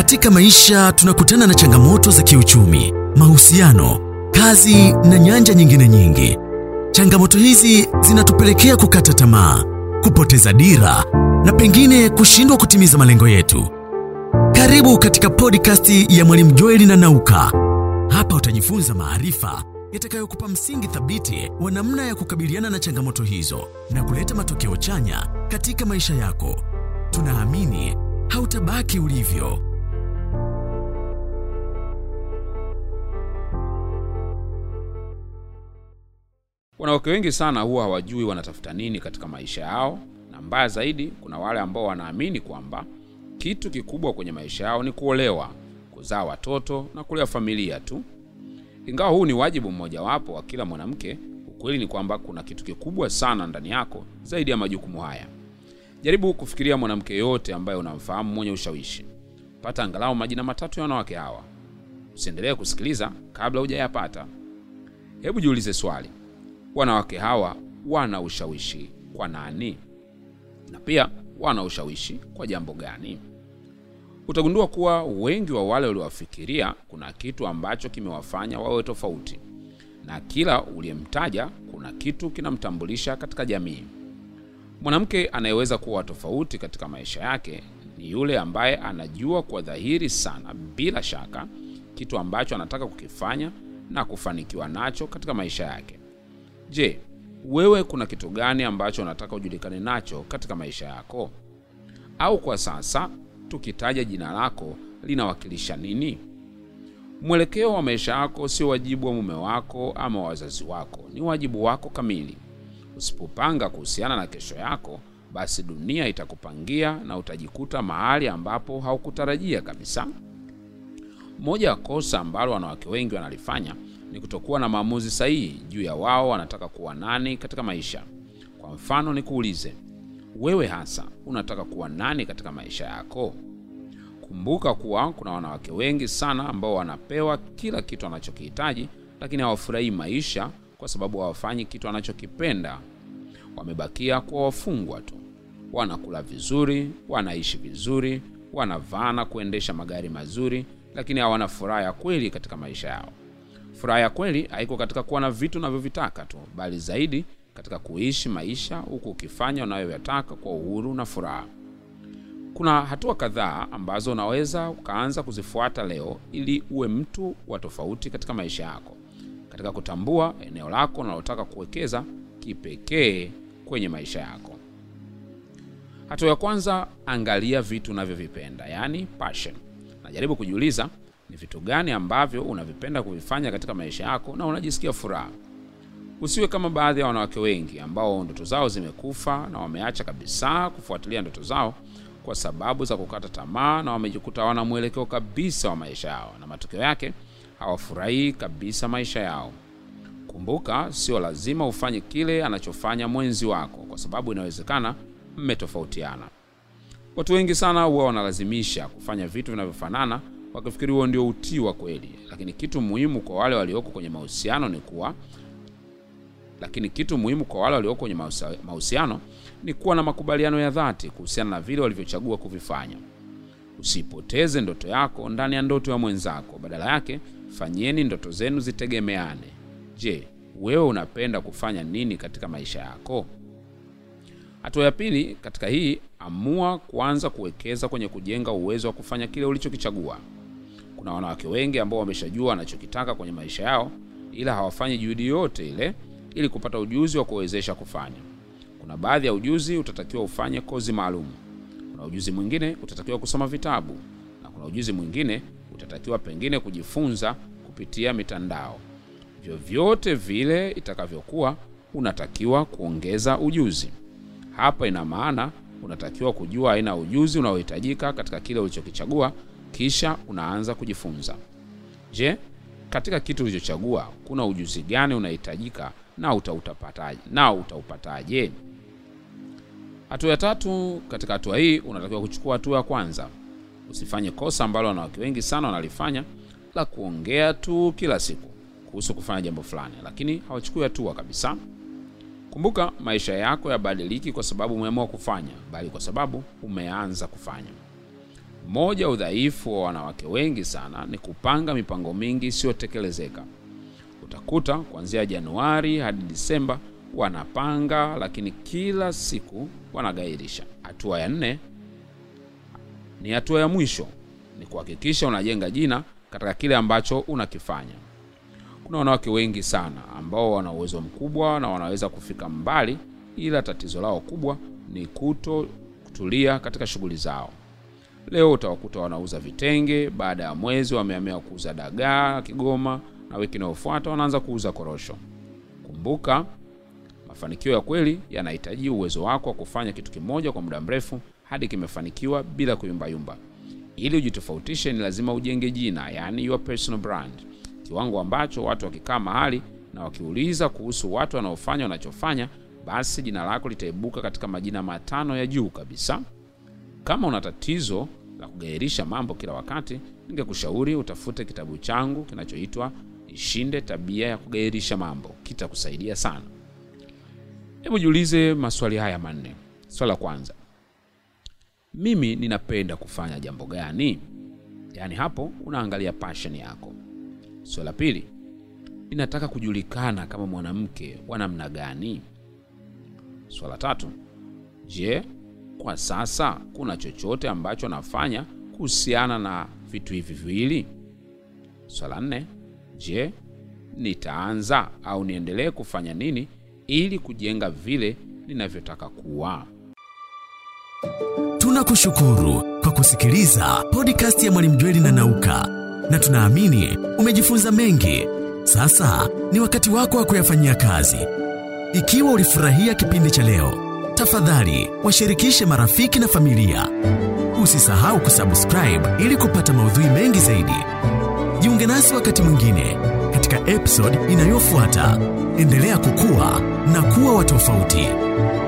Katika maisha tunakutana na changamoto za kiuchumi, mahusiano, kazi na nyanja nyingine nyingi. Changamoto hizi zinatupelekea kukata tamaa, kupoteza dira na pengine kushindwa kutimiza malengo yetu. Karibu katika podcast ya Mwalimu Joeli na Nauka. Hapa utajifunza maarifa yatakayokupa msingi thabiti wa namna ya kukabiliana na changamoto hizo na kuleta matokeo chanya katika maisha yako. Tunaamini hautabaki ulivyo. Wanawake wengi sana huwa hawajui wanatafuta nini katika maisha yao, na mbaya zaidi, kuna wale ambao wanaamini kwamba kitu kikubwa kwenye maisha yao ni kuolewa, kuzaa watoto na kulea familia tu. Ingawa huu ni wajibu mmojawapo wa kila mwanamke, ukweli ni kwamba kuna kitu kikubwa sana ndani yako zaidi ya majukumu haya. Jaribu kufikiria mwanamke yote ambaye unamfahamu mwenye ushawishi. Pata angalau majina matatu ya wanawake hawa. Usiendelee kusikiliza kabla hujayapata. Hebu jiulize swali, wanawake hawa wana ushawishi kwa nani? Na pia wana ushawishi kwa jambo gani? Utagundua kuwa wengi wa wale waliowafikiria kuna kitu ambacho kimewafanya wawe tofauti, na kila uliyemtaja kuna kitu kinamtambulisha katika jamii. Mwanamke anayeweza kuwa tofauti katika maisha yake ni yule ambaye anajua kwa dhahiri sana, bila shaka, kitu ambacho anataka kukifanya na kufanikiwa nacho katika maisha yake. Je, wewe kuna kitu gani ambacho unataka ujulikane nacho katika maisha yako? Au kwa sasa tukitaja jina lako linawakilisha nini? Mwelekeo wa maisha yako sio wajibu wa mume wako ama wazazi wako, ni wajibu wako kamili. Usipopanga kuhusiana na kesho yako, basi dunia itakupangia na utajikuta mahali ambapo haukutarajia kabisa. Moja ya kosa ambalo wanawake wengi wanalifanya ni kutokuwa na maamuzi sahihi juu ya wao wanataka kuwa nani katika maisha. Kwa mfano, nikuulize wewe hasa unataka kuwa nani katika maisha yako? Kumbuka kuwa kuna wanawake wengi sana ambao wanapewa kila kitu wanachokihitaji, lakini hawafurahii maisha kwa sababu hawafanyi kitu wanachokipenda. Wamebakia kuwa wafungwa tu. Wanakula vizuri, wanaishi vizuri, wanavaa na kuendesha magari mazuri, lakini hawana furaha ya kweli katika maisha yao. Furaha ya kweli haiko katika kuwa na vitu unavyovitaka tu, bali zaidi katika kuishi maisha huku ukifanya unayoyataka kwa uhuru na furaha. Kuna hatua kadhaa ambazo unaweza ukaanza kuzifuata leo ili uwe mtu wa tofauti katika maisha yako, katika kutambua eneo lako unalotaka kuwekeza kipekee kwenye maisha yako. Hatua ya kwanza, angalia vitu unavyovipenda, yaani passion, na jaribu kujiuliza ni vitu gani ambavyo unavipenda kuvifanya katika maisha yako na unajisikia furaha. Usiwe kama baadhi ya wanawake wengi ambao ndoto zao zimekufa na wameacha kabisa kufuatilia ndoto zao kwa sababu za kukata tamaa, na wamejikuta hawana mwelekeo kabisa wa maisha yao, na matokeo yake hawafurahii kabisa maisha yao. Kumbuka, sio lazima ufanye kile anachofanya mwenzi wako, kwa sababu inawezekana mmetofautiana. Watu wengi sana huwa wanalazimisha kufanya vitu vinavyofanana wakifikiri huo ndio utii wa kweli, lakini kitu muhimu kwa wale walioko kwenye mahusiano ni kuwa lakini kitu muhimu kwa wale walioko kwenye mahusiano ni kuwa na makubaliano ya dhati kuhusiana na vile walivyochagua kuvifanya. Usipoteze ndoto yako ndani ya ndoto ya mwenzako, badala yake fanyeni ndoto zenu zitegemeane. Je, wewe unapenda kufanya nini katika maisha yako? Hatua ya pili katika hii, amua kuanza kuwekeza kwenye kujenga uwezo wa kufanya kile ulichokichagua. Kuna wanawake wengi ambao wameshajua wanachokitaka kwenye maisha yao, ila hawafanyi juhudi yote ile ili kupata ujuzi wa kuwezesha kufanya. Kuna baadhi ya ujuzi utatakiwa ufanye kozi maalum, kuna ujuzi mwingine utatakiwa kusoma vitabu, na kuna ujuzi mwingine utatakiwa pengine kujifunza kupitia mitandao. Vyovyote vile itakavyokuwa, unatakiwa kuongeza ujuzi. Hapa ina maana unatakiwa kujua aina ya ujuzi unaohitajika katika kile ulichokichagua, kisha unaanza kujifunza. Je, katika kitu ulichochagua kuna ujuzi gani unahitajika na utautapataje? Na utaupataje? Hatua ya tatu, katika hatua hii unatakiwa kuchukua hatua ya kwanza. Usifanye kosa ambalo wanawake wengi sana wanalifanya la kuongea tu kila siku kuhusu kufanya jambo fulani, lakini hawachukui hatua kabisa. Kumbuka, maisha yako yabadiliki kwa sababu umeamua kufanya, bali kwa sababu umeanza kufanya. Mmoja ya udhaifu wa wanawake wengi sana ni kupanga mipango mingi isiyotekelezeka. Utakuta kuanzia Januari hadi Disemba wanapanga, lakini kila siku wanagairisha. Hatua ya nne ni hatua ya mwisho, ni kuhakikisha unajenga jina katika kile ambacho unakifanya. Kuna wanawake wengi sana ambao wana uwezo mkubwa na wanaweza kufika mbali, ila tatizo lao kubwa ni kuto kutulia katika shughuli zao. Leo utawakuta wanauza vitenge, baada ya mwezi wamehamia kuuza dagaa Kigoma, na wiki inayofuata wanaanza kuuza korosho. Kumbuka, mafanikio ya kweli yanahitaji uwezo wako wa kufanya kitu kimoja kwa muda mrefu hadi kimefanikiwa bila kuyumbayumba. Ili ujitofautishe, ni lazima ujenge jina, yani your personal brand, kiwango ambacho watu wakikaa mahali na wakiuliza kuhusu watu wanaofanya wanachofanya, basi jina lako litaibuka katika majina matano ya juu kabisa. Kama una tatizo la kugairisha mambo kila wakati, ningekushauri utafute kitabu changu kinachoitwa Ishinde Tabia ya Kugairisha Mambo. Kitakusaidia sana. Hebu jiulize maswali haya manne. Swali la kwanza, mimi ninapenda kufanya jambo gani? Yaani hapo unaangalia passion yako. Swali la pili, ninataka kujulikana kama mwanamke wa namna gani? Swali la tatu, je, kwa sasa kuna chochote ambacho nafanya kuhusiana na vitu hivi viwili? Swali la nne, je, nitaanza au niendelee kufanya nini ili kujenga vile ninavyotaka kuwa? Tunakushukuru kwa kusikiliza podcast ya Mwalimu Jweli na Nauka, na tunaamini umejifunza mengi. Sasa ni wakati wako wa kuyafanyia kazi. Ikiwa ulifurahia kipindi cha leo, tafadhali washirikishe marafiki na familia. Usisahau kusubscribe ili kupata maudhui mengi zaidi. Jiunge nasi wakati mwingine katika episode inayofuata. Endelea kukua na kuwa wa tofauti.